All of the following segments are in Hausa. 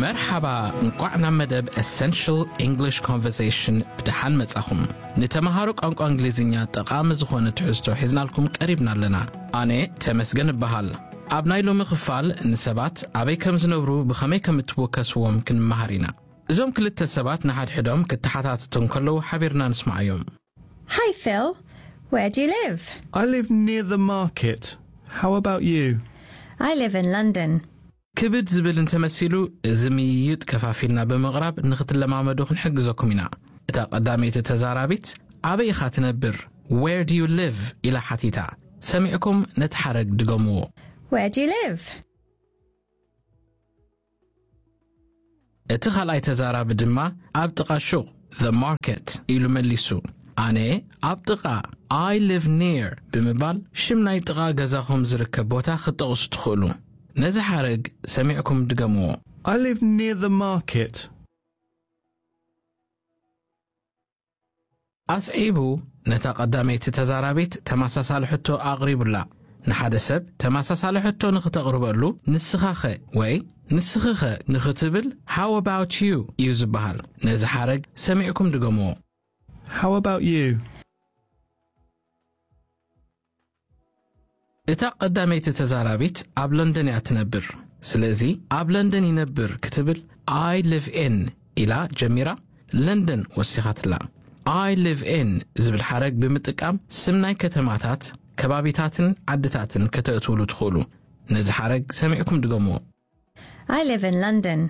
መርሓባ እንቋዕ ናብ መደብ ኤሰንሽል እንግሊሽ ኮንቨርሴሽን ብድሓን መጻኹም ንተምሃሮ ቋንቋ እንግሊዝኛ ጠቓሚ ዝኾነ ትሕዝቶ ሒዝናልኩም ቀሪብና ኣለና ኣነ ተመስገን እበሃል ኣብ ናይ ሎሚ ክፋል ንሰባት ኣበይ ከም ዝነብሩ ብኸመይ ከም እትወከስዎም ክንመሃር ኢና እዞም ክልተ ሰባት ንሓድሕዶም ክተሓታትቱ ከለዉ ሓቢርና ንስማዕ እዮም Hi, Phil. Where do you live? I live near the market. How about you? I live in London. ክብድ ዝብል እንተመሲሉ እዚ ምይይጥ ከፋፊልና ብምቕራብ ንኽትለማመዱ ክንሕግዘኩም ኢና እታ ቀዳመይቲ ተዛራቢት ኣበይ ኢኻ ትነብር ዌር ዱ ዩ ሊቭ ኢላ ሓቲታ ሰሚዕኩም ነቲ ሓረግ ድገምዎ Where do you live? እቲ ኻልኣይ ተዛራቢ ድማ ኣብ ጥቓ ሹቕ ዘ ማርኬት ኢሉ መሊሱ ኣነ ኣብ ጥቓ ኣይ ሊቭ ኒር ብምባል ሽም ናይ ጥቓ ገዛኹም ዝርከብ ቦታ ክትጠቕሱ ትኽእሉ ነዚ ሓረግ ሰሚዕኩም ድገምዎ I live near the market. ኣስዒቡ ነታ ቀዳመይቲ ተዛራቢት ተመሳሳሊ ሕቶ ኣቕሪቡላ ንሓደ ሰብ ተመሳሳሊ ሕቶ ንኽተቕርበሉ ንስኻ ኸ ወይ ንስኺ ኸ ንኽትብል ሃው ኣባውት ዩ እዩ ዝበሃል ነዚ ሓረግ ሰሚዕኩም ድገምዎ How about you? እታ ቀዳመይቲ ተዛራቢት ኣብ ለንደን እያ ትነብር ስለዚ ኣብ ለንደን ይነብር ክትብል ኣይ ሊቭ ኤን ኢላ ጀሚራ ለንደን ወሲኻትላ ኣይ ሊቭ ኤን ዝብል ሓረግ ብምጥቃም ስም ናይ ከተማታት ከባቢታትን ዓድታትን ከተእትውሉ ትኽእሉ ነዚ ሓረግ ሰሚዕኩም ድገምዎ I live in London.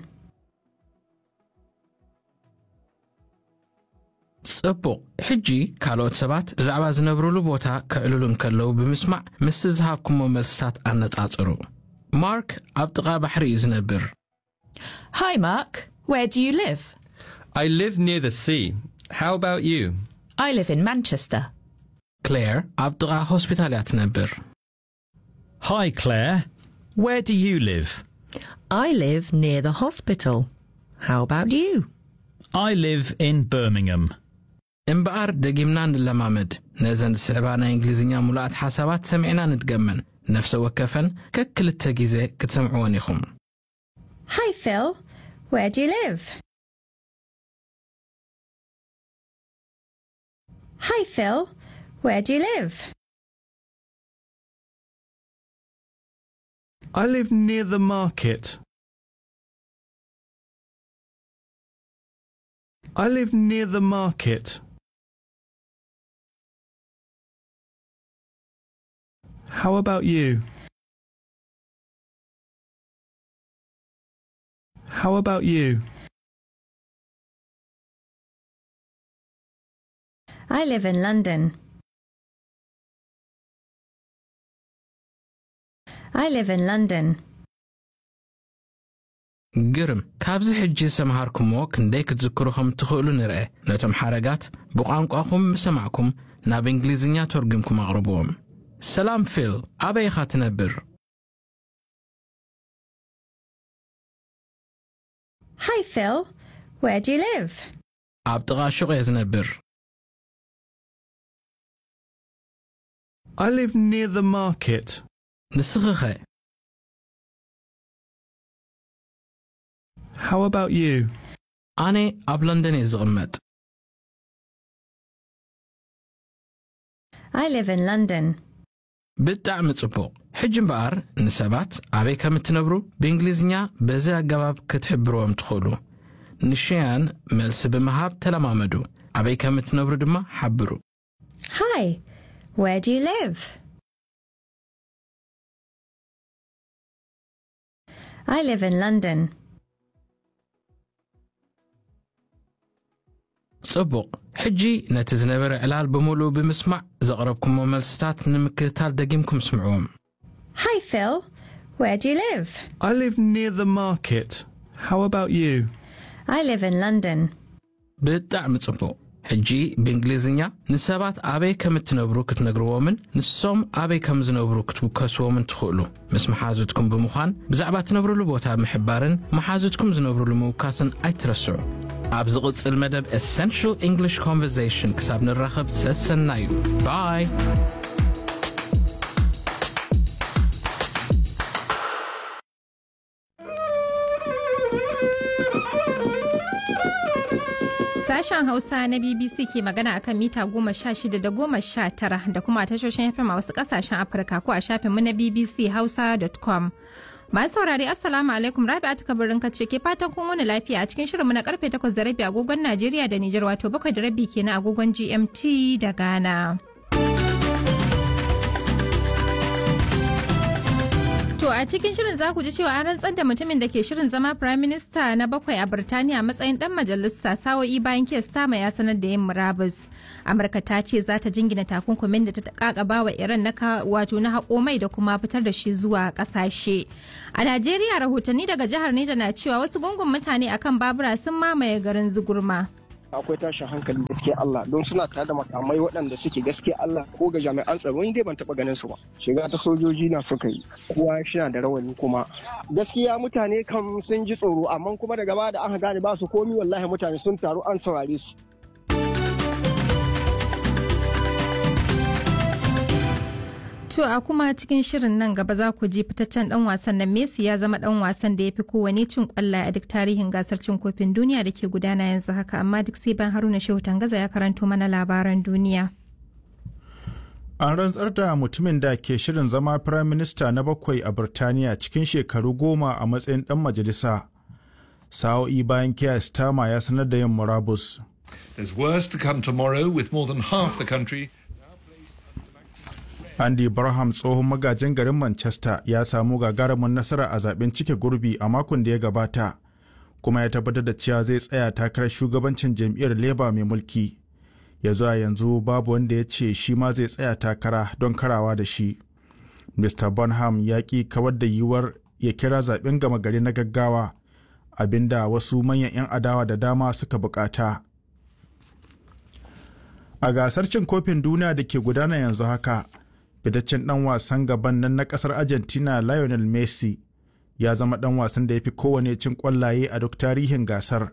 ጽቡቕ ሕጂ ካልኦት ሰባት ብዛዕባ ዝነብሩሉ ቦታ ክዕልሉ እንከለዉ ብምስማዕ ምስቲ ዝሃብኩሞ መልስታት ኣነጻጽሩ ማርክ ኣብ ጥቓ ባሕሪ እዩ ዝነብር Hi, Mark. Where do you live? I live near the sea. How about you? I live in Manchester. ክሌር ኣብ ጥቓ ሆስፒታል እያ ትነብር Hi, Claire. Where do you live? I live near the hospital. How about you? I live in Birmingham. እምበኣር ደጊምና ንለማመድ ነዘን ዝስዕባ ናይ እንግሊዝኛ ሙሉኣት ሓሳባት ሰሚዕና ንድገመን ነፍሰ ወከፈን ከክልተ ግዜ ክትሰምዕዎን ኢኹም Hi, Phil. Where do you live? Hi, Phil. Where do you live? I live near the market. I live near the market. How about you? How about you? I live in London. I live in London. ግርም ካብዚ ሕጂ ዝሰምሃርኩሞ ክንደይ ክትዝክሩ ከም እትኽእሉ ንርአ ነቶም ሓረጋት ብቋንቋኹም ምሰማዕኩም ናብ እንግሊዝኛ ተርጉምኩም ኣቕርብዎም ሰላም ፊል ኣበይ ኢኻ ትነብር Hi, Phil. Where do you live? ኣብ ጥቓ ሹቕ እየ ዝነብር I live near the market. ንስኺ ኸ How about you? ኣነ ኣብ ለንደን እየ ዝቕመጥ I live in London. ብጣዕሚ ጽቡቕ ሕጂ እምበኣር ንሰባት ኣበይ ከም እትነብሩ ብእንግሊዝኛ በዚ ኣገባብ ክትሕብርዎም ትኽእሉ ንሽያን መልሲ ብምሃብ ተለማመዱ ኣበይ ከም እትነብሩ ድማ ሓብሩ Hi. Where do you live? I live in London. ጽቡቕ ሕጂ ነቲ ዝነበረ ዕላል ብምሉእ ብምስማዕ ዘቕረብኩሞ መልስታት ንምክትታል ደጊምኩም ስምዕዎም Hi, Phil. Where do you live? I live near the market. How about you? I live in London. ብጣዕሚ ጽቡቕ ሕጂ ብእንግሊዝኛ ንሰባት ኣበይ ከም እትነብሩ ክትነግርዎምን ንሶም ኣበይ ከም ዝነብሩ ክትውከስዎምን ትኽእሉ ምስ መሓዙትኩም ብምዃን ብዛዕባ እትነብሩሉ ቦታ ምሕባርን መሓዙትኩም ዝነብሩሉ ምውካስን ኣይትረስዑ ኣብ ዝቕጽል መደብ ኤሰንሽል እንግሊሽ ኮንቨርሴሽን ክሳብ ንራኸብ ሰሰና እዩ ባይ Sashen Hausa na BBC ke magana akan mita goma sha shida da goma sha tara da kuma tashoshin FM a wasu kasashen Afirka ko a shafinmu na BBC Hausa.com. Masu saurari Assalamu alaikum Rabi'atu kabarin kace ke fatan kun wani lafiya a cikin shirinmu na karfe 8 da rabi agogon Najeriya da Nijar wato 7 da rabi kenan agogon GMT da Ghana. To a cikin shirin za ku ji cewa an rantsar da mutumin da ke shirin zama Prime Minister na bakwai a Birtaniya matsayin dan majalisa sa'o'i bayan kes sama ya sanar da yin murabus. Amurka ta ce za ta jingina takunkumin da ta kakaba wa Iran na wato na haƙo mai da kuma fitar da shi zuwa ƙasashe. A Najeriya rahotanni daga jihar Neja na cewa wasu gungun mutane akan babura sun mamaye garin Zugurma. akwai tashin hankali gaskiya Allah don suna tare da makamai waɗanda suke gaskiya Allah ko ga jami'an tsaro ni dai ban taɓa ganin su ba shiga ta sojoji na suka yi kowa shi da rawani kuma gaskiya mutane kam sun ji tsoro amma kuma daga baya da aka gane ba su komi wallahi mutane sun taru an saurare su To a kuma cikin shirin nan gaba za ku ji fitaccen dan wasan nan Messi ya zama dan wasan da ya fi kowane cin kwallaye a duk tarihin gasar cin kofin duniya da ke gudana yanzu haka amma duk sai ban Haruna Shehu Tangaza ya karanto mana labaran duniya. An rantsar da mutumin da ke shirin zama Firayim Minista na bakwai a Birtaniya cikin shekaru goma a matsayin dan majalisa. Sa'o'i bayan Keir Starmer ya sanar da yin murabus. There's worse to come tomorrow with more than half the country Andy Barham tsohon magajin garin Manchester ya samu gagarumin nasara a zaben cike gurbi a makon da ya gabata, kuma ya tabbatar da cewa zai tsaya takarar shugabancin jam'iyyar Labour mai mulki. Ya zuwa yanzu babu wanda ya ce shi ma zai tsaya takara don karawa da shi. Mr. Bonham ya ƙi kawar da yiwuwar ya kira zaben gama gari na gaggawa, abinda wasu manyan 'yan adawa da dama suka bukata. A gasar cin kofin duniya da ke gudana yanzu haka, fitaccen dan wasan gaban nan na kasar argentina lionel messi ya zama dan wasan da ya fi kowane cin kwallaye a duk tarihin gasar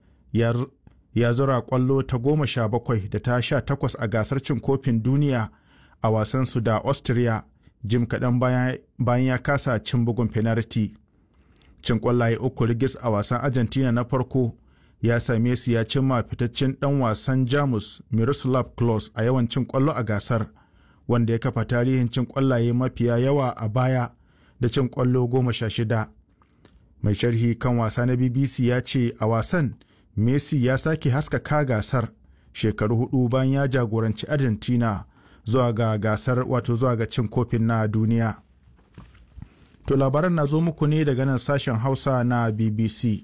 ya zura kwallo ta goma sha bakwai da ta sha takwas a gasar cin kofin duniya a wasansu da austria jim kaɗan bayan ya kasa cin bugun penalty cin kwallaye uku rigis a wasan argentina na farko ya same su ya cimma fitaccen dan wasan jamus miroslav klose a yawan cin kwallo a gasar wanda ya kafa tarihin cin kwallaye mafiya yawa a baya da cin kwallo goma sha shida. Mai sharhi kan wasa na BBC ya ce a wasan Messi ya sake haskaka gasar shekaru hudu bayan ya jagoranci Argentina zuwa ga gasar wato zuwa ga cin kofin na duniya. To labaran na zo muku ne daga nan sashen Hausa na BBC.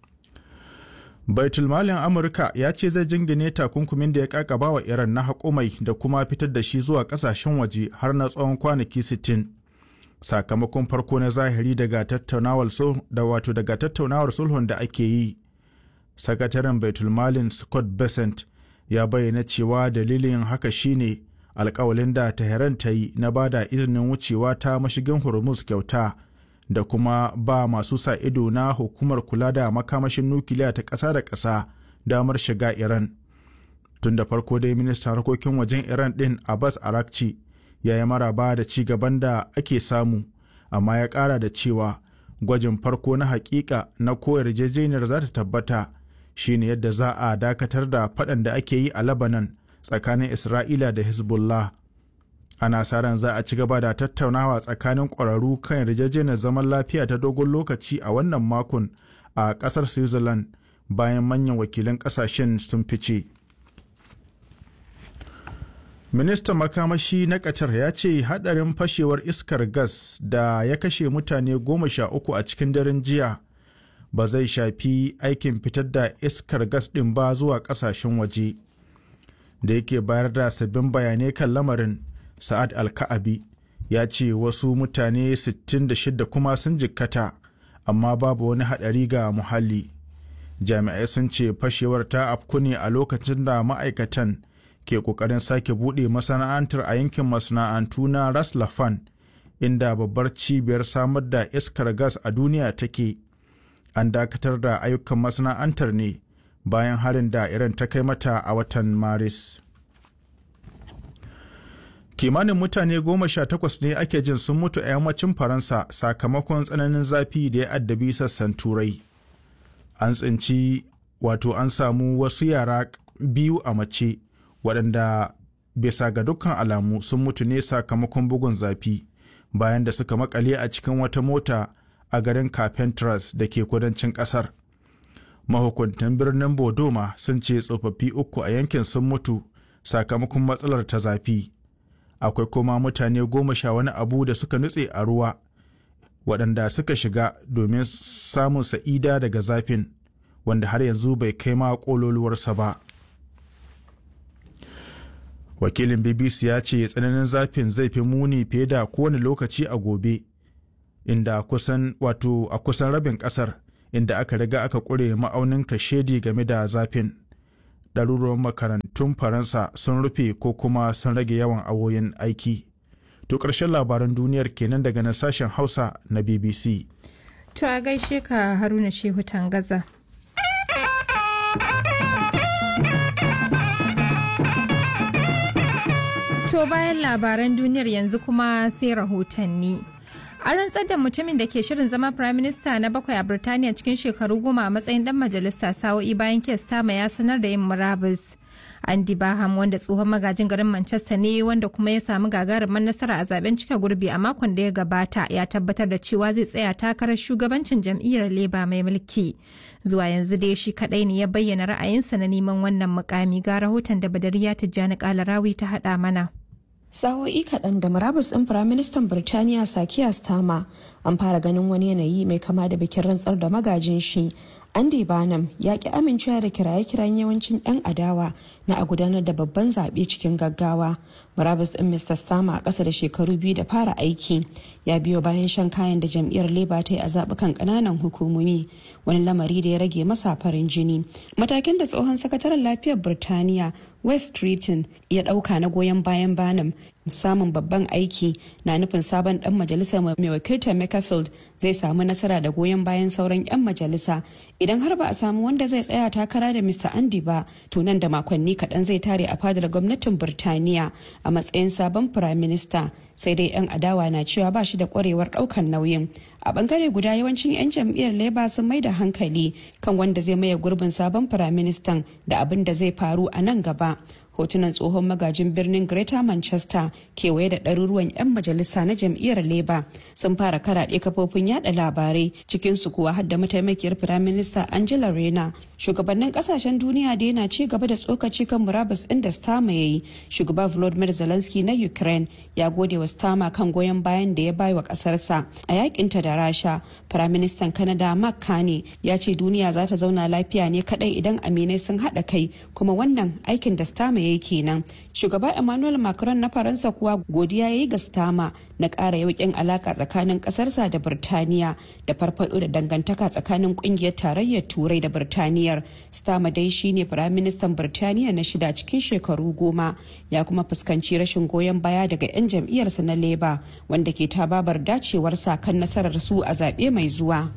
baitulmalin amurka ya ce zai jingine takunkumin da ya kakaba wa iran na haƙumai da kuma fitar da shi zuwa ƙasashen waje har na tsawon kwanaki 60 sakamakon farko na zahiri daga tattaunawar da wato daga tattaunawar sulhun da ake yi sakataren baitulmalin scott besant ya bayyana cewa dalilin haka shine alkawalin da tehran ta yi na bada izinin wucewa ta mashigin hormuz kyauta da kuma ba masu sa ido na hukumar kula da makamashin nukiliya ta ƙasa da ƙasa damar shiga Iran. Tun da farko dai ministan harkokin wajen Iran ɗin Abbas Arakci ya yi maraba da ci gaban da ake samu, amma ya ƙara da cewa gwajin farko na hakika na ko yarjejeniyar za ta tabbata shine yadda za a dakatar da faɗan da ake yi a Lebanon tsakanin Isra'ila da Hezbollah. ana sa ran za a ci gaba da tattaunawa tsakanin ƙwararru kan yarjejeniyar zaman lafiya ta dogon lokaci a wannan makon a ƙasar switzerland bayan manyan wakilan ƙasashen sun fice ministan makamashi na qatar ya ce hadarin fashewar iskar gas da ya kashe mutane goma sha uku a cikin daren jiya ba zai shafi aikin fitar da iskar gas ɗin ba zuwa ƙasashen waje da yake bayar da sabbin bayanai kan lamarin sa'ad alka'abi ya ce wasu mutane 66 kuma sun jikkata amma babu wani haɗari ga muhalli jami'ai sun ce fashewar ta afku ne a lokacin da ma'aikatan ke ƙoƙarin sake buɗe masana'antar a yankin masana'antu na ras lafan inda babbar cibiyar samar da iskar gas a duniya take an dakatar da ayyukan masana'antar ne bayan harin da iran ta kai mata a watan maris kimanin mutane goma sha takwas ne ake jin sun mutu a yammacin faransa sakamakon tsananin zafi da ya addabi sassan turai an tsinci wato an samu wasu yara biyu a mace waɗanda bisa ga dukkan alamu sun mutu ne sakamakon bugun zafi bayan da suka makale a cikin wata mota a garin carpentras da ke kudancin ƙasar mahukuntan birnin bodoma sun ce tsofaffi uku a yankin sun mutu sakamakon matsalar ta zafi akwai kuma mutane goma sha wani abu da suka nutse a ruwa waɗanda suka shiga domin samun sa'ida daga zafin wanda har yanzu bai kai ma ƙololuwarsa ba wakilin bbc ya ce tsananin zafin zai fi muni fiye da kowane lokaci a gobe inda kusan wato a kusan rabin ƙasar inda aka riga aka ƙure ma'aunin kashedi game da zafin ɗaruruwan makarantun faransa sun rufe ko kuma sun rage yawan awoyin aiki to ƙarshen labaran duniyar kenan daga nan sashen hausa na bbc To a gaishe ka Haruna Shehu Tangaza. To bayan labaran duniyar yanzu kuma sai rahotanni. A rantsar da mutumin da ke shirin zama Prime Minister na bakwai a Birtaniya cikin shekaru goma a matsayin dan majalisa sa'o'i bayan Kestama ya sanar da yin murabus. Andy Baham wanda tsohon magajin garin Manchester ne wanda kuma ya samu gagarumin nasara a zaben cika gurbi a makon da ya gabata ya tabbatar da cewa zai tsaya takarar shugabancin jam'iyyar Labour mai mulki. Zuwa yanzu dai shi kadai ne ya bayyana ra'ayinsa na neman wannan mukami ga rahoton da Badariya Tijjani Kalarawi ta haɗa mana. sa'o'i kaɗan da murabus ɗin firaministan birtaniya sakiya stama an fara ganin wani yanayi mai kama da bikin rantsar da magajin shi andy banham ya ki amincewa da kiraye-kirayen yawancin 'yan adawa na a gudanar da babban zaɓe cikin gaggawa murabus ɗin mr stama a ƙasa da shekaru biyu da fara aiki ya biyo bayan shan kayan da jam'iyyar labour ta yi a zaɓukan ƙananan hukumomi wani lamari da ya rage masa farin jini matakin da tsohon sakataren lafiyar birtaniya west Streeton ya ɗauka na goyon bayan banam samun babban aiki na nufin sabon dan majalisa mai wakiltar Makerfield zai samu nasara da goyon bayan sauran 'yan majalisa idan har ba a samu wanda zai tsaya takara da Mr. Andy ba to nan da makonni kaɗan zai tare a fadar gwamnatin Birtaniya a matsayin sabon Prime Minister sai dai 'yan adawa na cewa ba shi da kwarewar ɗaukan nauyin a bangare guda yawancin 'yan jam'iyyar labour sun mai da hankali kan wanda zai maye gurbin sabon firaministan da abin da zai faru a nan gaba hotunan tsohon magajin birnin greater manchester kewaye da ɗaruruwan 'yan majalisa na jam'iyyar labour sun fara karaɗe kafofin yada labarai cikinsu kuwa har da mataimakiyar firaminista angela rena shugabannin kasashen duniya da yana ci gaba da tsokaci kan murabus ɗin da stama ya yi shugaba volodymyr zelensky na ukraine ya gode wa stama kan goyon bayan da ya bai wa ƙasarsa a yakinta da rasha firaministan canada mark carney ya ce duniya za ta zauna lafiya ne kadai idan aminai sun haɗa kai kuma wannan aikin da stama ya yi kenan shugaba emmanuel macron na faransa kuwa godiya ya yi ga stama na ƙara yauƙin alaƙa tsakanin ƙasarsa da birtaniya da farfaɗo da dangantaka tsakanin ƙungiyar tarayyar turai da birtaniyar stama dai shine firaministan birtaniya na shida cikin shekaru goma ya kuma fuskanci rashin goyon baya daga 'yan jam'iyyarsa na leba wanda ke tababar dacewarsa kan nasarar su a zaɓe mai zuwa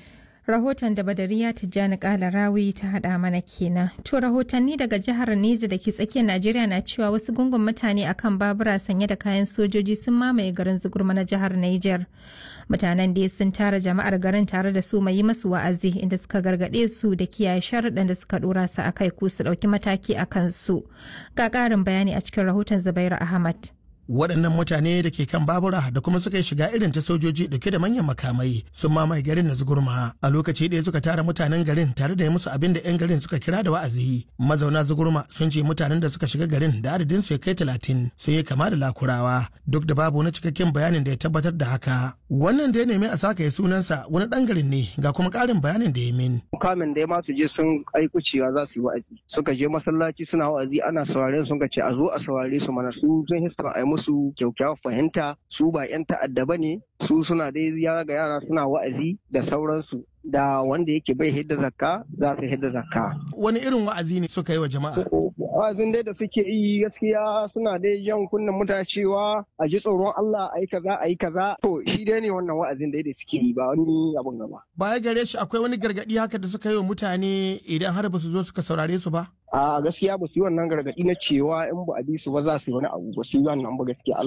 rahoton da badariya tijjani kala rawi ta hada mana kenan to rahotanni daga jihar neja da ke tsakiyar najeriya na cewa wasu gungun mutane akan babura sanye da kayan sojoji sun mamaye garin zugurma na jihar niger mutanen da sun tara jama'ar garin tare da su mai yi masu wa'azi inda suka gargaɗe su da kiyaye sharuɗan da suka ɗora su a kai ko su ɗauki mataki a kansu ga ƙarin bayani a cikin rahoton zubairu ahmad waɗannan mutane da ke kan babura da kuma suka yi shiga irin ta sojoji dauke da manyan makamai sun mamaye garin na zugurma a lokaci ɗaya suka tara mutanen garin tare da yi musu abin da 'yan garin suka kira da wa'azi mazauna zugurma sun ce mutanen da suka shiga garin da adadin su ya kai talatin sun yi kama da lakurawa duk da babu wani cikakken bayanin da ya tabbatar da haka wannan da ya nemi a saka ya sunansa wani ɗan garin ne ga kuma ƙarin bayanin da ya min. kamin da ya masu je sun aiku cewa za su yi wa'azi suka je masallaci suna wa'azi ana sauraren sun ce a zo a saurare su mana su sun hista a musu kyaukyawar fahimta su ba 'yan ta'adda ba ne su suna dai yara ga yara suna wa'azi da sauransu da wanda yake bai hidda zakka za su hidda zakka. Wani irin wa'azi ne suka yi wa jama'a? Wa'azin dai da suke yi gaskiya suna dai jan kunnen mutane cewa a ji tsoron Allah a yi kaza a yi kaza. To shi dai ne wannan wa'azin dai da suke yi ba wani abun gaba. Baya gare shi akwai wani gargadi haka da suka yi wa mutane idan har ba su zo suka saurare su ba? a gaskiya ba su yi wannan gargaɗi na cewa in ba a bi su ba za su yi wani abu ba su yi wannan ba gaskiya Allah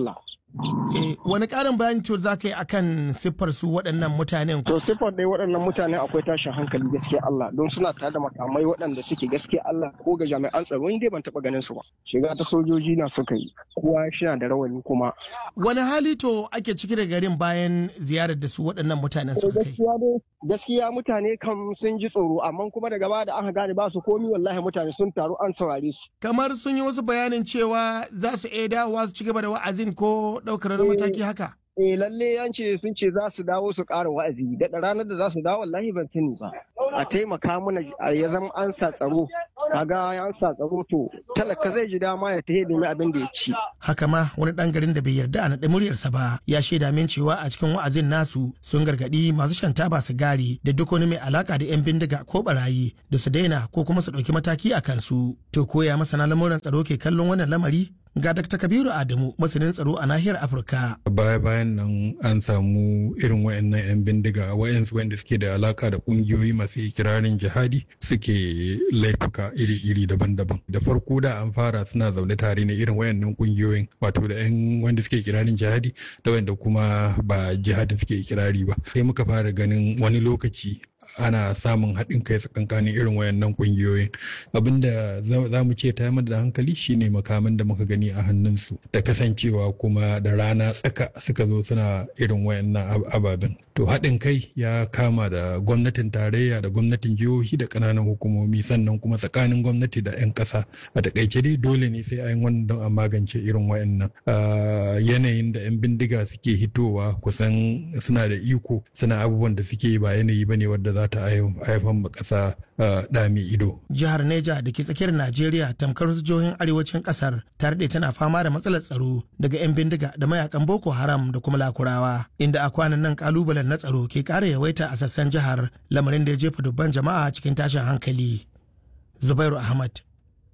Eh, wani ƙarin bayani to za ka yi akan siffar su waɗannan mutanen? To siffar dai waɗannan mutane akwai tashin hankali gaskiya Allah don suna tare da makamai waɗanda suke gaskiya Allah ko ga jami'an tsaro ni dai ban taɓa ganin su ba. Shiga ta sojoji na suka yi kowa shi da rawani kuma. Wani hali to ake ciki da garin bayan ziyarar da su waɗannan mutanen suka kai? Gaskiya dai gaskiya mutane kam sun ji tsoro amma kuma daga baya da aka gane ba su komi wallahi mutane sun taru an saurare su. Kamar sun yi wasu bayanin cewa za su iya dawowa su ci gaba da wa'azin ko ɗaukar wani mataki haka? Eh lalle an ce sun ce za su dawo su ƙara wa'azi da ranar da za su dawo wallahi ban sani ba. A taimaka mana ya zama an sa tsaro. Kaga an sa tsaro to talaka zai ji dama ya tahe nemi abin da ya ci. Haka ma wani ɗan garin da bai yarda a naɗe muryarsa ba ya shaida min cewa a cikin wa'azin nasu sun gargaɗi masu shan taba sigari da duk wani mai alaka da 'yan bindiga ko barayi da su daina ko kuma su ɗauki mataki a kansu. To koya masana lamuran tsaro ke kallon wannan lamari? Ga Dr. Kabiru Adamu masanin tsaro a nahiyar Afirka. Baya bayan nan an samu irin wayannan 'yan bindiga wayansu wanda suke da alaka da kungiyoyi masu kirarin jihadi suke laifuka iri-iri daban-daban. Da farko da an fara suna zaune tare ne irin wayannan kungiyoyin wato da 'yan wanda suke kirarin jihadi da wanda kuma ba jihadin suke kirari ba. Sai muka fara ganin wani lokaci ana samun haɗin kai tsakankanin irin wayannan ƙungiyoyin abinda za mu ce ta da hankali shine makaman da muka gani a hannunsu da kasancewa kuma da rana tsaka suka zo suna irin wayannan ababen to haɗin kai ya kama da gwamnatin tarayya da gwamnatin jihohi da ƙananan hukumomi sannan kuma tsakanin gwamnati da 'yan ƙasa a takaice dai dole ne sai an wannan don a magance irin wayannan yanayin da 'yan bindiga suke hitowa kusan suna da iko suna abubuwan da suke ba yanayi bane wadda za ta haifar ma ƙasa ɗami ido. Jihar Neja da ke tsakiyar Najeriya tamkar wasu jihohin arewacin ƙasar ta daɗe tana fama da matsalar tsaro daga 'yan bindiga da mayakan Boko Haram da kuma Lakurawa inda a kwanan nan kalubalen na tsaro ke ƙara yawaita a sassan jihar lamarin da ya jefa dubban jama'a cikin tashin hankali. Zubairu Ahmad,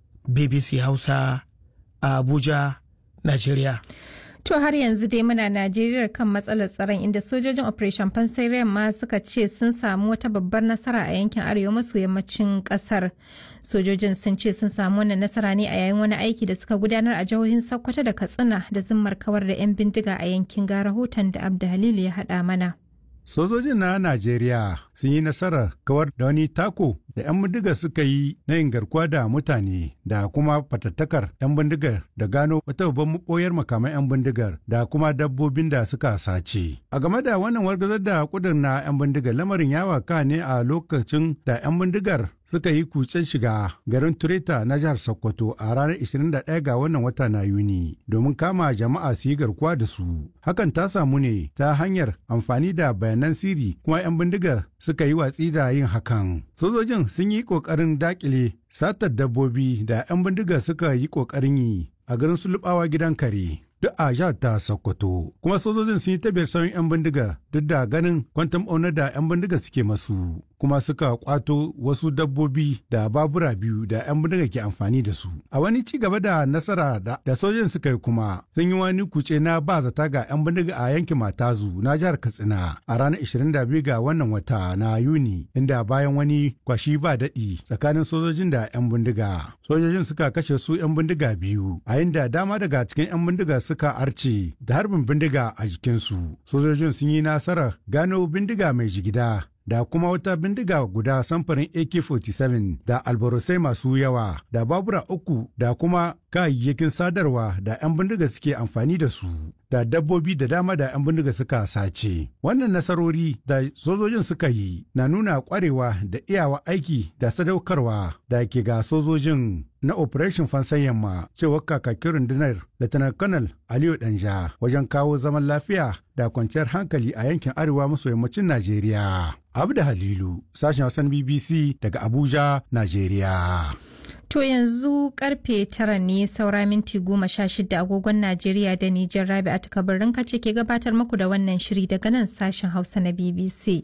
BBC Hausa, a Abuja, Najeriya. To har yanzu dai muna Najeriya kan matsalar tsaron inda sojojin Operation Pansarian ma suka ce sun samu wata babbar nasara a yankin arewa maso yammacin kasar. Sojojin sun ce sun samu wannan nasara ne a yayin wani aiki da suka gudanar a jihohin Sokoto da Katsina da zimmar kawar da 'yan bindiga a yankin ga rahoton da Abda Halilu ya haɗa mana. Sojojin na Najeriya sun yi nasarar kawar da wani tako da 'yan bindigar suka yi na yin garkuwa da mutane da kuma fatattakar 'yan bindigar da gano wata babban makoyar makaman 'yan bindigar da kuma dabbobin da suka sace. A game da wannan wargazar da kudin na 'yan bindigar lamarin ya waka ne a lokacin da 'yan bindigar suka yi kutsen shiga garin Tureta na jihar Sokoto a ranar 21 ga wannan wata na Yuni domin kama jama'a su yi garkuwa da su. Hakan ta samu ne ta hanyar amfani da bayanan sirri kuma 'yan bindigar suka yi watsi da yin hakan. Sojojin sun yi ƙoƙarin dakile satar dabbobi da 'yan bindigar suka yi ƙoƙarin yi a garin Sulubawa gidan kare. duk a jihar ta Sokoto. Kuma sojojin sun yi tabiyar sauyin 'yan bindiga duk da ganin kwantam ɓaunar da 'yan bindiga suke masu. Kuma suka kwato wasu dabbobi da babura biyu da 'yan bindiga ke amfani da su. A wani ci gaba da nasara da, da sojojin suka yi kuma sun yi wani kuce na ba zata ga 'yan bindiga a yankin Matazu na jihar Katsina a ranar 22 ga wannan wata na Yuni inda bayan wani kwashi ba daɗi tsakanin sojojin da 'yan bindiga. Sojojin suka kashe su 'yan bindiga biyu a inda dama daga cikin 'yan bindiga suka arce da harbin bindiga a jikinsu. Sojojin sun yi nasarar gano bindiga mai jigida da kuma wata bindiga guda samfurin AK-47 da albarosai masu yawa da babura uku da kuma kayayyakin sadarwa da 'yan bindiga suke amfani da su da dabbobi da dama da 'yan bindiga suka sace. Wannan nasarori da sojojin suka yi na nuna kwarewa da iyawa aiki da sadaukarwa da ke ga sojojin na Operation Fansan Yamma cewa kakakin rundunar Lieutenant Colonel Aliyu Danja wajen kawo zaman lafiya da kwanciyar hankali a yankin arewa maso yammacin Najeriya. Abda Halilu, sashen Hausan BBC daga Abuja, Najeriya. To yanzu karfe tara ne saura minti goma sha shida agogon Najeriya da Nijar Rabi a takabarin kace ke gabatar muku da wannan shiri daga nan sashen Hausa na BBC.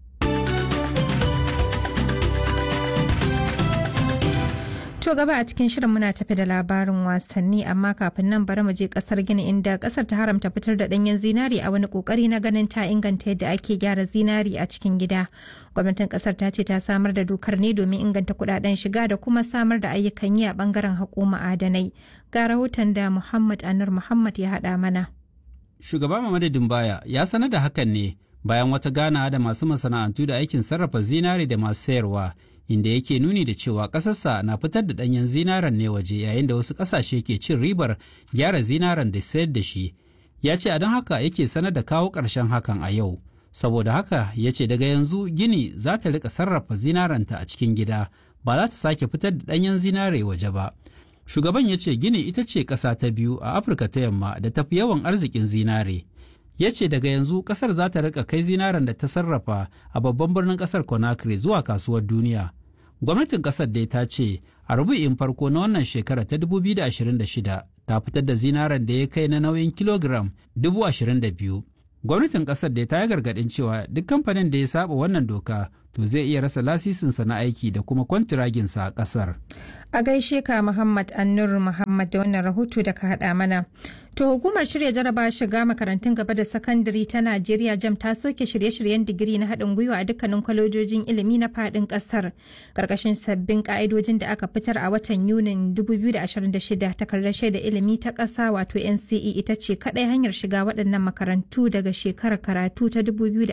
To gaba a cikin shirin muna tafi da labarin wasanni amma kafin nan bari mu je kasar Gini inda kasar ta haramta fitar da danyen zinari a wani kokari na ganin ta inganta yadda ake gyara zinari a cikin gida. Gwamnatin kasar ta ce ta samar da dokar ne domin inganta kudaden shiga da kuma samar da ayyukan yi a bangaren haƙo ma'adanai. Ga rahoton da Muhammad Anur Muhammad ya haɗa mana. Shugaba Mamadu Dumbaya ya sanar da hakan ne bayan wata gana da masu masana'antu da aikin sarrafa zinare da masu sayarwa inda yake nuni da cewa ƙasarsa na fitar da ɗanyen zinaren ne waje yayin da wasu ƙasashe ke cin ribar gyara zinaren da sayar da shi. Ya ce a don haka yake sanar da kawo ƙarshen hakan a yau. Saboda haka ya ce daga yanzu Gini za ta riƙa sarrafa zinarenta a cikin gida ba za ta sake fitar da ɗanyen zinare waje ba. Shugaban ya ce Gini ita ce ƙasa ta biyu a Afirka ta yamma da tafi yawan arzikin zinare. Ya ce daga yanzu ƙasar za ta rika kai zinaren da ta sarrafa a babban birnin ƙasar Conakry zuwa kasuwar duniya. Gwamnatin ƙasar dai ta ce a rubu'in farko na wannan shekara ta 2026 ta fitar da zinaren da ya kai na nauyin kilogiram 22,000. Gwamnatin ƙasar dai ta yi gargaɗin cewa duk kamfanin da ya saba wannan doka to zai iya rasa lasisinsa na aiki da kuma kwantiraginsa a ƙasar. A gaishe ka Muhammad Annur Muhammad da wannan rahoto da ka haɗa mana. To hukumar shirya jaraba shiga makarantun gaba da sakandare ta Najeriya jam ta soke shirye-shiryen digiri na haɗin gwiwa a dukkanin kwalejojin ilimi na faɗin ƙasar. Ƙarƙashin sabbin ƙa'idojin da aka fitar a watan Yunin 2026 takardar shaida ilimi ta ƙasa wato NCE ita ce kaɗai hanyar shiga waɗannan makarantu daga shekarar karatu ta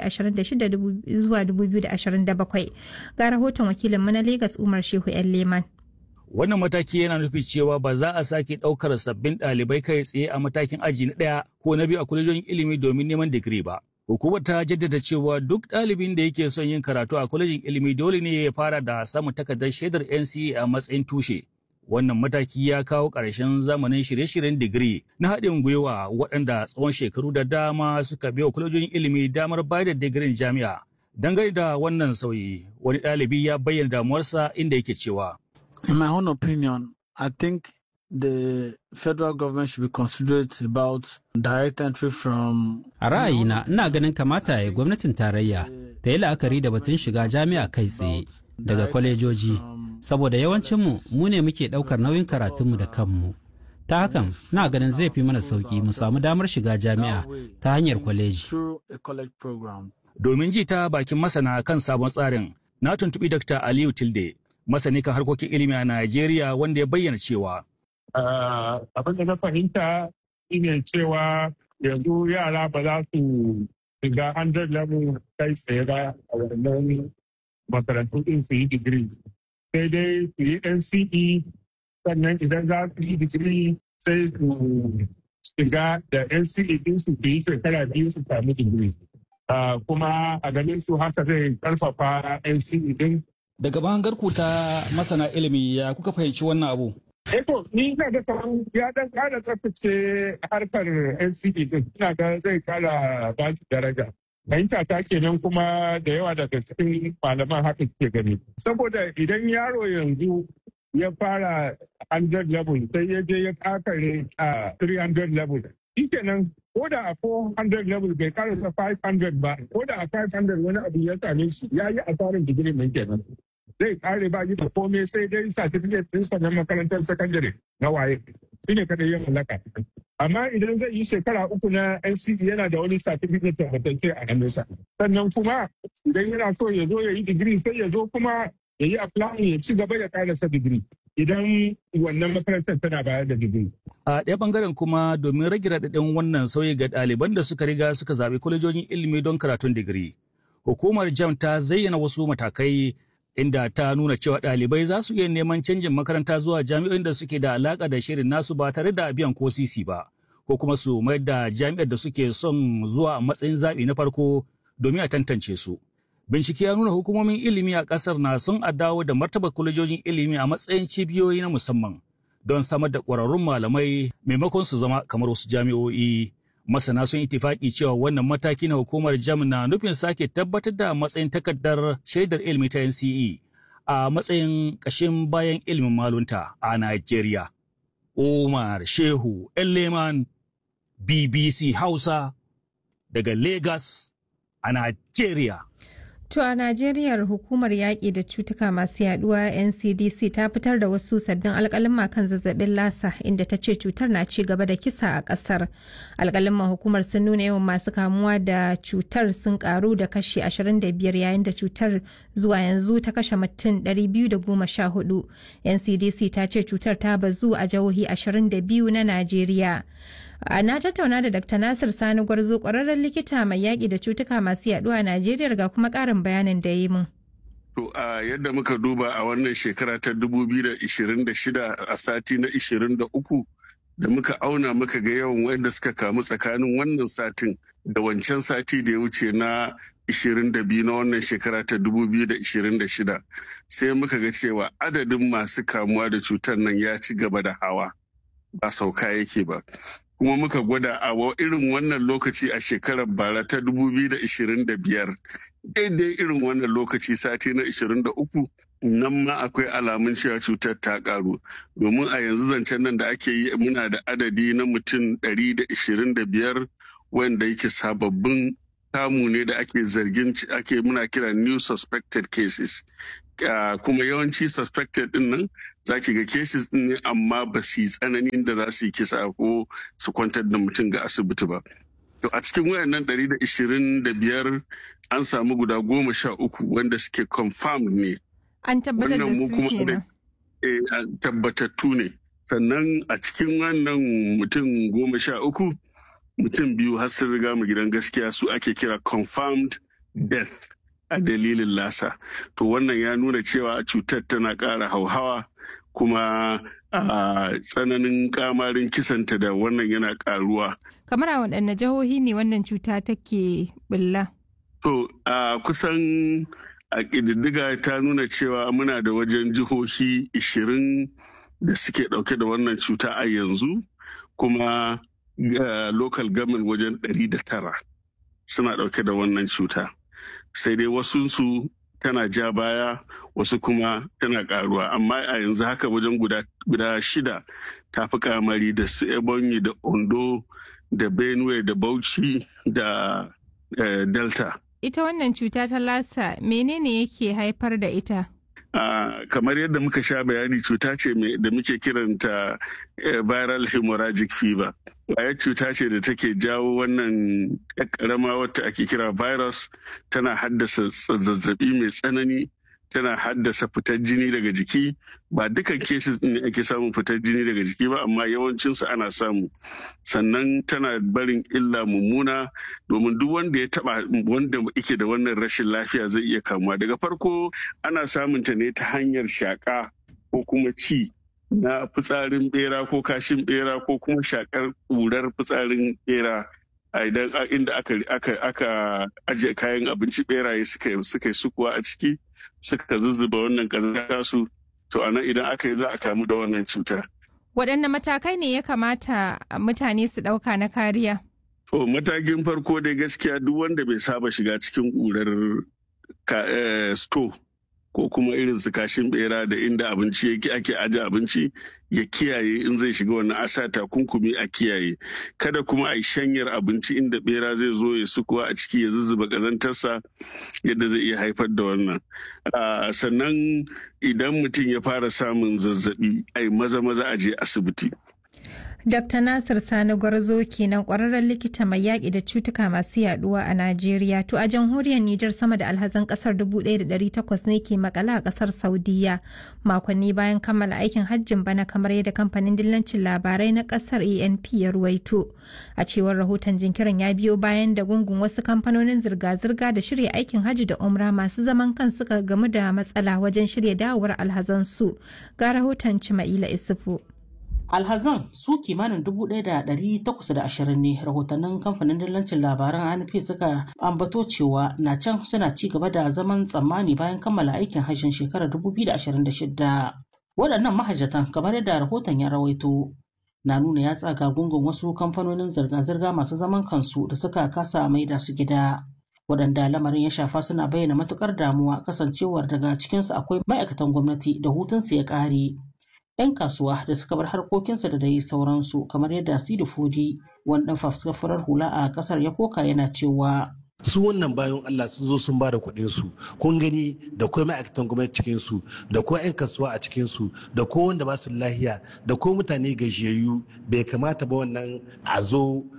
2026 zuwa 2027. Ga rahoton wakilinmu na Legas Umar Shehu 'yan Leman. Wannan mataki yana nufi cewa ba za a sake ɗaukar sabbin ɗalibai kai tsaye a matakin aji na ɗaya ko na biyu a kwalejojin ilimi domin neman digiri ba. Hukumar ta jaddada cewa duk ɗalibin da yake son yin karatu a kwalejin ilimi dole ne ya fara da samun takardar shaidar NCE a matsayin tushe. Wannan mataki ya kawo ƙarshen zamanin shirye-shiryen digiri na haɗin gwiwa waɗanda tsawon shekaru da dama suka biya kwalejojin ilimi damar bayar da digirin jami'a. Dangane da wannan sauyi, wani ɗalibi ya bayyana damuwarsa inda yake cewa. In my own opinion, I think the federal government should be considerate about direct entry from. A ra'ayina, ina ganin kamata ya gwamnatin tarayya ta yi la'akari da batun shiga jami'a kai tsaye daga kwalejoji, saboda yawancinmu mu ne muke ɗaukar nauyin karatunmu da kanmu. Ta hakan, na ganin zai fi mana sauki mu samu damar shiga jami'a ta hanyar kwaleji. Domin ji ta bakin masana kan sabon tsarin, na tuntuɓi Dr. Aliyu Tilde, masani kan harkokin ilimi a Najeriya wanda ya bayyana cewa. Abin da na fahimta shine cewa yanzu yara ba za su shiga 100 level kai tsaye ba a wannan makarantu din su yi digiri. Sai dai su yi NCE sannan idan za su yi digiri sai su shiga da NCE din su yi shekara biyu su sami digiri. Kuma a ganin su haka zai karfafa NCE din Daga bangarku ta masana ilimi ya kuka fahimci wannan abu? Eto, ni ina ga kamar ya dan kara tsaftace harkar NCE din, ina ga zai kara ba shi daraja. Fahimta ta kenan kuma da yawa daga cikin malaman haka ke gani. Saboda idan yaro yanzu ya fara 100 level sai ya je ya kakare a 300 level. Shi kenan ko da a 400 level bai karasa 500 ba, ko da a 500 wani abu ya same shi ya yi asarin digiri mai kenan. zai kare ba yi da komai sai dai certificate ɗinsa na makarantar sakandare na waye shi ne kada ya mallaka amma idan zai yi shekara uku na NCE yana da wani certificate tabbatacce a hannunsa sannan kuma idan yana so ya zo ya yi digiri sai ya zo kuma ya yi applying ya ci gaba ya karasa digiri idan wannan makarantar tana bayar da digiri. A ɗaya ɓangaren kuma domin rage raɗaɗin wannan sauyi ga ɗaliban da suka riga suka zaɓi kwalejojin ilimi don karatun digiri. Hukumar JAM ta zayyana wasu matakai inda ta nuna cewa ɗalibai za su iya neman canjin makaranta zuwa jami'o'in da suke da alaƙa da shirin nasu ba tare da biyan ko sisi ba ko kuma su mayar da jami'ar da suke son zuwa a matsayin zaɓi na farko domin a tantance su. Bincike ya nuna hukumomin ilimi a ƙasar na son a dawo da martaba kwalejojin ilimi a matsayin cibiyoyi na musamman don samar da ƙwararrun malamai maimakon su zama kamar wasu jami'o'i. masana sun itifaki cewa wannan mataki na hukumar jam na nufin sake tabbatar da matsayin takardar shaidar ilimi ta NCE a matsayin ƙashin bayan ilimin malunta a Najeriya. Umar Shehu Leman BBC Hausa daga Lagos a Najeriya. To a Najeriya hukumar yaƙi da cutuka masu yaduwa NCDC ta fitar da wasu sabbin alƙalin kan zazzabin lasa inda ta ce cutar na ci gaba da kisa a ƙasar. Alƙalin hukumar sun nuna yawan masu kamuwa da cutar sun karu da kashi 25 yayin da cutar zuwa yanzu ta kashe mutum 214. NCDC ta ce cutar ta bazu a jihohi 22 na Najeriya. na tattauna da dr nasir sani gwarzo kwararren likita mai yaƙi da cutuka masu yaduwa a najeriya ga kuma ƙarin bayanin da yi min To a yadda muka duba a wannan shekara ta 2026 a sati na 23 da muka auna muka ga yawan wanda suka kamu tsakanin wannan satin da wancan sati da ya wuce na 22 na wannan shekara ta 2026 sai muka ga cewa adadin masu kamuwa da cutar nan ya ci gaba da hawa ba sauka yake ba. kuma muka gwada a irin wannan lokaci a shekarar bara ta 2025 daidai irin wannan lokaci sati na 23 nan ma akwai alamun cewa cutar ta karu domin a yanzu zancen nan da ake yi muna da adadi na mutum 125 wanda yake sababbin kamu ne da ake zargin ake muna kira new suspected cases kuma yawanci suspected din nan za ki ga cases din ne amma ba su yi tsananin da za su yi kisa ko su kwantar da mutum ga asibiti ba. To a cikin wayannan 125 an samu guda goma sha uku wanda suke confirmed ne. An tabbatar da su kenan. tabbatattu ne. Sannan a cikin wannan mutum goma sha uku mutum biyu har sun riga mu gidan gaskiya su ake kira confirmed death a dalilin lasa. To wannan ya nuna cewa cutar tana ƙara hauhawa kuma a tsananin kamarin kisanta da wannan yana ƙaruwa. Kamar a waɗanne jihohi ne wannan cuta take bulla? To a kusan a ƙididdiga ta nuna cewa muna da wajen jihohi 20 da suke ɗauke da wannan cuta a yanzu kuma local government wajen 109 suna ɗauke da wannan cuta. Sai dai wasunsu tana ja baya wasu kuma tana karuwa amma a yanzu haka wajen guda, shida ta fi kamari da su ebonyi da ondo da benue da bauchi da eh, delta Ita wannan cuta ta lasa menene yake haifar da ita? Uh, kamar yadda muka sha bayani cuta ce da muke kiranta uh, viral hemorrhagic fever kwayar cuta ce da take jawo wannan karama wata ake kira virus tana haddasa zazzabi mai tsanani tana haddasa fitar jini daga jiki ba dukan cases ne ake samun fitar jini daga jiki ba amma yawancinsu ana samu sannan tana barin illa mummuna domin duk wanda ya taba wanda yake da wannan rashin lafiya zai iya kamuwa daga farko ana samun ta ne ta hanyar shaka ko kuma ci na fitsarin bera ko kashin bera ko kuma shakar ƙurar fitsarin bera a idan inda aka aka ajiye kayan abinci beraye suka suka yi sukuwa a ciki suka zuzzuba wannan ƙazanta su to a nan idan aka yi za a kamu da wannan cuta. Waɗanne matakai ne ya kamata mutane su ɗauka na kariya? To matakin farko dai gaskiya duk wanda bai saba shiga cikin ƙurar sto ko kuma irin su kashin bera da inda abinci yake ake aje abinci ya kiyaye in zai shiga wannan asa takunkumi a kiyaye kada kuma a yi shanyar abinci inda bera zai zo ya sukuwa a ciki ya zuzzuba kazantarsa yadda zai iya haifar da wannan sannan idan mutum ya fara samun zazzabi ai maza maza a je asibiti Dr. Nasir Sani Gwarzo kenan kwararren likita mai yaƙi da cutuka masu yaduwa a Najeriya. To a jamhuriyar Nijar sama da alhazan ƙasar 1,800 ne ke makala a ƙasar Saudiya makonni bayan kammala aikin hajjin bana kamar yadda kamfanin dillancin labarai na ƙasar ANP ya ruwaito. A cewar rahoton jinkirin ya biyo bayan da gungun wasu kamfanonin zirga-zirga da shirya aikin hajji da umra masu zaman kan suka gamu da matsala wajen shirya dawowar alhazansu. Ga rahoton Cima'ila Isufu. alhazan su kimanin 1,820 ne rahotannin kamfanin dillancin labaran anp suka ambato cewa na can suna ci gaba da zaman tsammani bayan kammala aikin hajjin shekarar 2026 waɗannan mahajjatan kamar yadda rahoton ya rawaito na nuna ya tsaga gungun wasu kamfanonin zirga-zirga masu zaman kansu da suka kasa maida su gida waɗanda lamarin ya shafa suna bayyana matukar damuwa kasancewar daga cikinsu akwai ma'aikatan gwamnati da hutunsu ya ƙare 'yan kasuwa da suka bar harkokinsa da dai sauransu kamar yadda Sidi Fodi wani dan fafuskar hula a kasar ya koka yana cewa su wannan bayan Allah sun zo sun ba da kuɗin su kun gani da kuma ma'aikatan gwamnati cikin su da ko 'yan kasuwa a cikin su da ko wanda ba su lahiya da ko mutane gajiyayyu bai kamata ba wannan a zo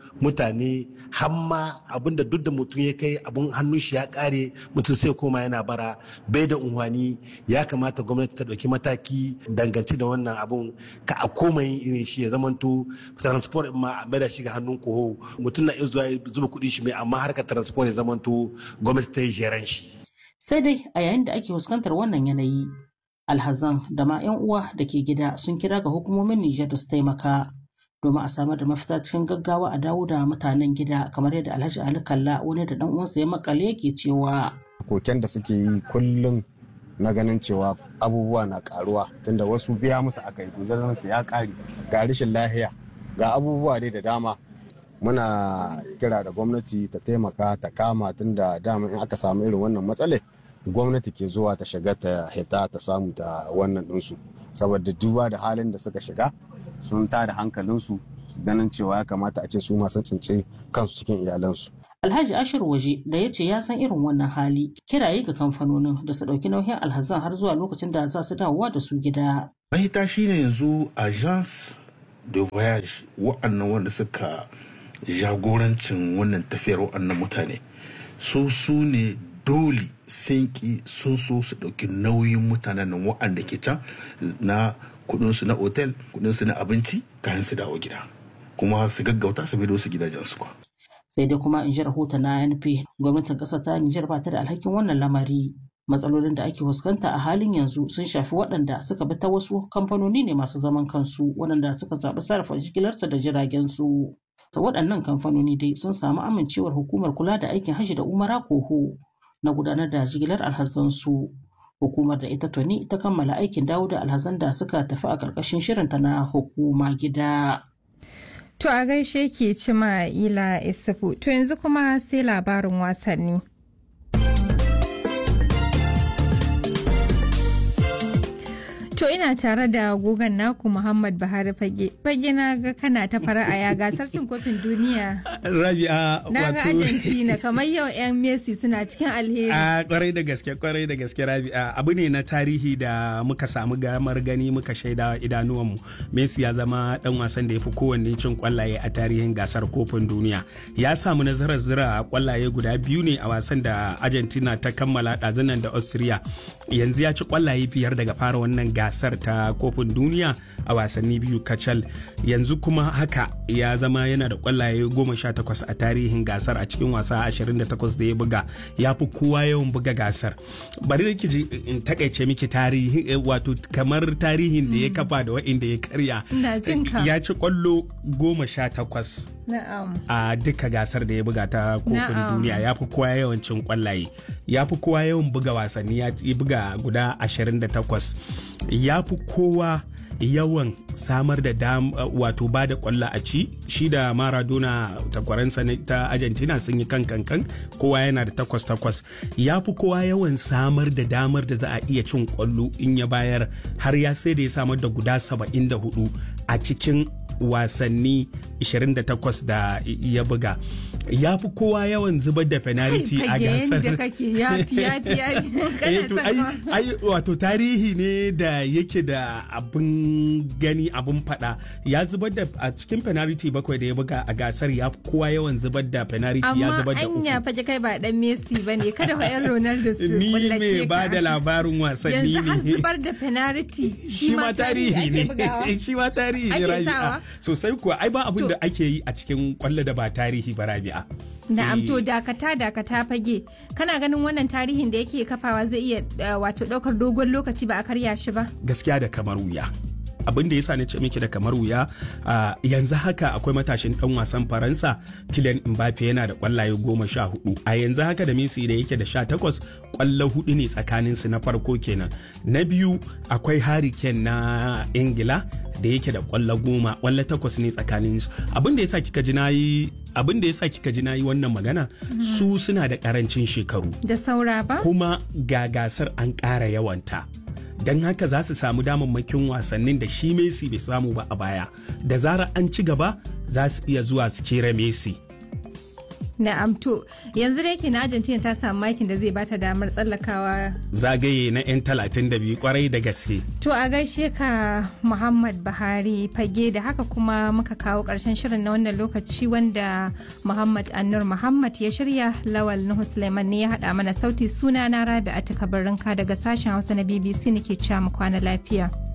mutane hamma abinda duk da mutum ya kai abun hannun shi ya kare mutum sai koma yana bara bai da unhwani ya kamata gwamnati ta ɗauki mataki dangance da wannan abun ka a koma yin irin shi ya zamanto transport ma a maida shi ga hannun koho mutum na iya zuwa zuba kuɗi shi mai amma harkar transport ya zamanto gwamnati ta yi jeren shi. sai dai a yayin da ake fuskantar wannan yanayi alhazan da ma 'yan uwa da ke gida sun kira ga hukumomin Nijar da su taimaka domin a samar da mafita cikin gaggawa a dawo da mutanen gida kamar yadda Alhaji Ali Kalla wani da dan uwansa ya makale yake cewa koken da suke yi kullum na ganin cewa abubuwa na karuwa tunda wasu biya musu aka yi su ya kare ga rashin lahiya ga abubuwa dai da dama muna kira da gwamnati ta taimaka ta kama tunda dama in aka samu irin wannan matsale gwamnati ke zuwa ta shiga ta hita ta samu ta wannan ɗinsu saboda duba da halin da suka shiga sun tada hankalinsu su ganin cewa ya kamata a ce su masu tsince kansu cikin iyalansu. Alhaji Ashir Waje da ya ce ya san irin wannan hali kiraye ga kamfanonin da su ɗauki nauyin alhazan har zuwa lokacin da za su dawowa da su gida. Mahita shine yanzu agence de voyage wa'annan wanda suka jagorancin wannan tafiyar wa'annan mutane su su ne dole sun ki sun so su ɗauki nauyin mutanen nan wa'anda ke can na kudinsu na otel kudinsu na abinci kayan su dawo gida kuma su gaggauta su bai su gidajensu kwa. sai dai kuma in ji rahoton na NP gwamnatin ƙasar ta Nijar ba ta da alhakin wannan lamari matsalolin da ake fuskanta a halin yanzu sun shafi waɗanda suka bi ta wasu kamfanoni ne masu zaman kansu waɗanda suka zaɓi sarrafa jigilarsu da jiragen su ta waɗannan kamfanoni dai sun samu amincewar hukumar kula da aikin hajji da umara koho na gudanar da jigilar alhazansu hukumar da ita tuni ta kammala aikin dawo da alhazan da suka tafi a ƙarƙashin shirinta na hukuma gida. To a gaishe ke cima ila isufu to yanzu kuma sai labarin wasanni. To ina tare da gogon naku Muhammad Buhari Fage. Fage na ga kana ta fara'a ya gasar cin kofin duniya. Rabi'a Na ga Argentina kamar yau 'yan Messi suna cikin alheri. A kwarai da gaske kwarai da gaske Rabi'a abu ne na tarihi da muka samu gamar gani muka shaida idanuwanmu. Messi ya zama dan wasan da ya fi kowanne cin kwallaye a tarihin gasar kofin duniya. Ya samu nasarar zira kwallaye guda biyu ne a wasan da Argentina ta kammala ɗazunan da Austria. Yanzu ya ci kwallaye biyar daga fara wannan gasar ta kofin duniya a wasanni biyu kacal yanzu kuma haka ya zama yana da kwallaye goma sha takwas a tarihin gasar a cikin wasa ashirin da takwas da ya buga ya fi kowa yawan buga gasar bari da ji in takaice miki tarihi wato kamar tarihin da ya kafa da wa'inda ya karya ya ci kwallo goma sha takwas a duka gasar da ya buga ta kofin duniya ya fi kowa yawan cin kwallaye ya fi kowa yawan buga wasanni ya buga guda 28 ya fi kowa yawan samar da dam wato ba da kwallo a ci shi da maradona takwaransa ta argentina sun yi kan kankan kowa yana da takwas takwas ya fi kowa yawan samar da damar da za a iya cin kwallo in ya bayar har ya sai da ya samar da guda 74 a cikin wasanni 28 da ya buga ya fi kowa yawan zubar da penalty a gasar ai wato tarihi ne da yake da abin gani abin fada ya zubar da a cikin penalty bakwai da ya buga a gasar ya fi kowa yawan zubar da penalty ya zubar da uku amma anya faje kai ba dan Messi bane kada fa yan Ronaldo su ni me ba da labarin wasanni ne yanzu har zubar da penalty shi ma tarihi ne shi ma tarihi ne rabi'a sosai kuwa ai ba abin da ake yi a cikin kwallo da ba tarihi ba rabi'a Na'am to dakata dakata fage kana ganin wannan tarihin da yake kafawa zai iya wato daukar dogon lokaci ba a karya shi ba gaskiya da kamar wuya abin da ya sa ni ce miki da kamar wuya yanzu haka akwai matashin dan wasan faransa Kylian Mbappe yana da kwallaye goma sha hudu a yanzu haka da Messi da yake da sha takwas kwallo hudu ne tsakanin su na farko kenan na biyu akwai Harry Kane na Ingila da yake da kwallo goma kwallo takwas ne tsakanin su abin da yasa kika ji nayi abin da yasa kika ji nayi wannan magana su suna da karancin shekaru da saura ba kuma ga gasar an ƙara yawanta don haka za su samu damammakin wasannin da shi Messi bai samu ba a baya da zarar an ci gaba za su iya zuwa su kera Messi Na'am to yanzu da yake na Argentina ta samu makin da zai bata damar tsallakawa. Zagaye na 'yan talatin da biyu kwarai da gaske. To a gaishe ka Muhammad Buhari fage da haka kuma muka kawo ƙarshen shirin na wannan lokaci wanda Muhammad Annur Muhammad ya shirya Lawal Nuhu Suleiman ne ya haɗa mana sauti suna na Rabi a takabarinka daga sashen Hausa na BBC nake cewa mu kwana lafiya.